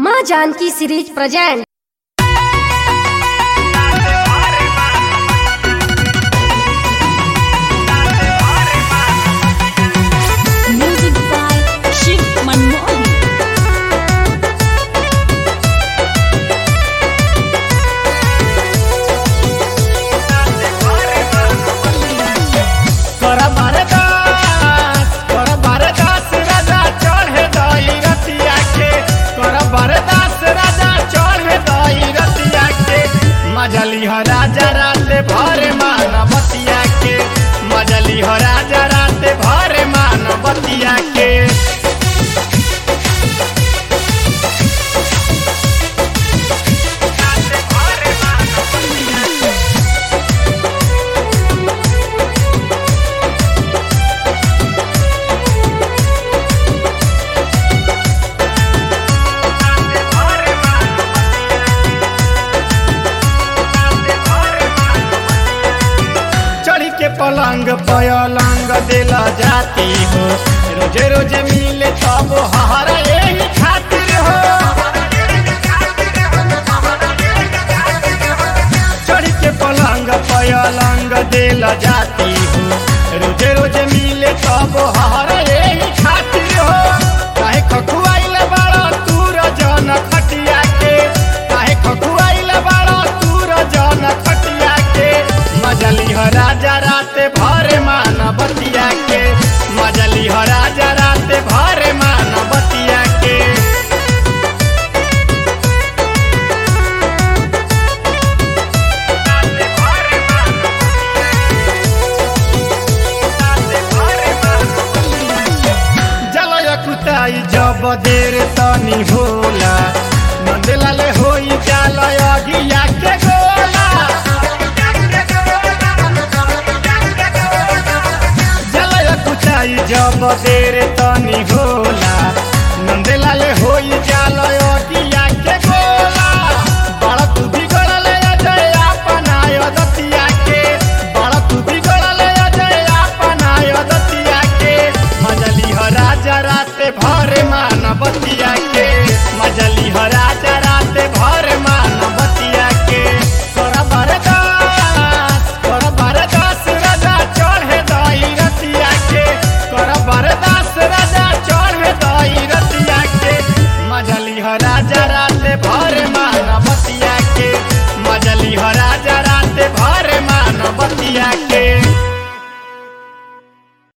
माँ Janki series present Music by Shiv Manmohan. कर बरदास कर बरदास राजा चढ़े दई रतिया के कर बरदास राजा चढ़े दई रतिया के मजली हो राजा रात भर मानवतिया के मजली हो राजा रात भर मानवतिया के चढ़ी के पलंग पलंग दिला जाती हो रोजे रोजे मिले तब हरा यही खातिर हो चढ़ी के पलंग पलंग दिला जाती हो रोजे रोजे मिले तब हरा यही खातिर हो काहे खखुआइल बड़ा तूर जन खटिया के काहे खखुआइल बड़ा तूर जन खटिया के मजली हो राजा रात भर मान बतिया के मजली हो राजा रात भर मान बतिया के जलय कुताई जब देर तनी होला नंदलाले होई जालय अगिया के गोला जलय कुताई जब देर तनी होला नंदलाले होई जालय अगिया के गोला बड़ तू बिगड़ले अजय अपनाय दतिया के बड़ तू बिगड़ले अजय अपनाय दतिया के मजली हो राजा रात भर मार